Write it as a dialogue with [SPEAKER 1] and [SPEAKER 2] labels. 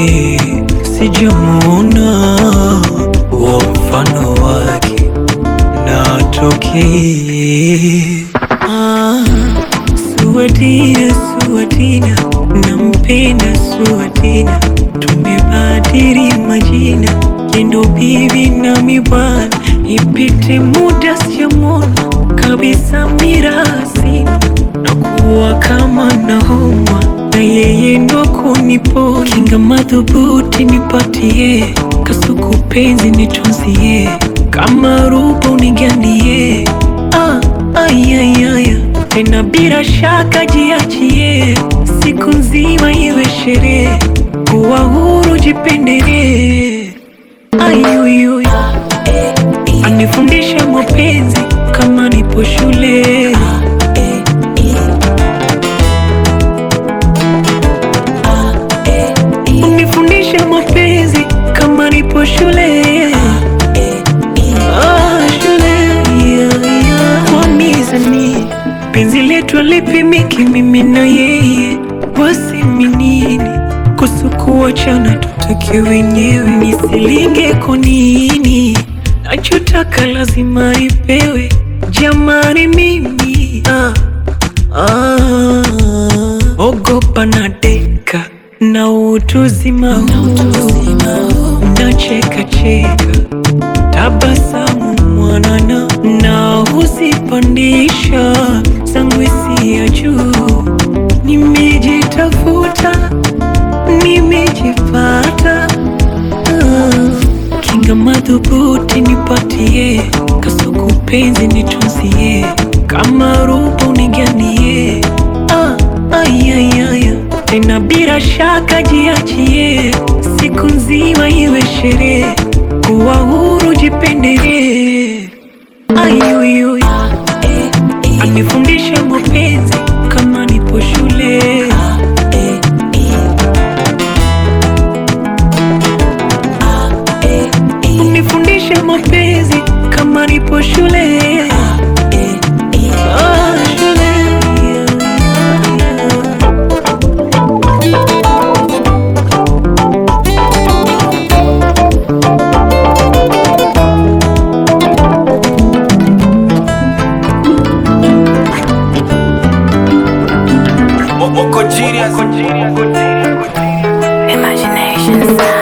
[SPEAKER 1] sijamuona wa mfano wake na atokee. Ah, Suwatina, Suwatina, nampenda Suwatina, tumebadili majina, yendo bibi nami bwana, ipite muda sijamwona kabisa mirasi na kuwa kama nahomwa na yeye ndo kuniponya, kinga madhubuti nipatie, kasuku penzi nitunzie, kama ruba unigandie, ah, ayayaya tena bila shaka jiachie, siku nzima iwe sherehe, kuwa huru jipendelee, ayuyuy anifundishe mapenzi kama nipo shule unifundishe mapenzi kama nipo shule Ah, shule yeah, yeah. Wamizani penzi letu alipimiki mimi na yeye wasiminini kusukuachana tutake wenyewe nisilinge konini nachotaka lazima ipewe jamani mimi ah, ah, ogopa na deka na utuzima huu nacheka cheka tabasamu mwanana na huzipandisha zangu hisia juu nimejitafuta nimejipata Ah, kinga madhubuti nipatie kasuku penzi nitunzie kama ruba uniganie ah, ayayaya tena bila shaka jiachie siku nzima iwe sherehe kuwa huru jipendelee ayuyuy anifundishe mapenzi kama nipo shule unifundishe mapenzi kama nipo shule Ah, shule.
[SPEAKER 2] Moko genius.
[SPEAKER 3] Imagination sound.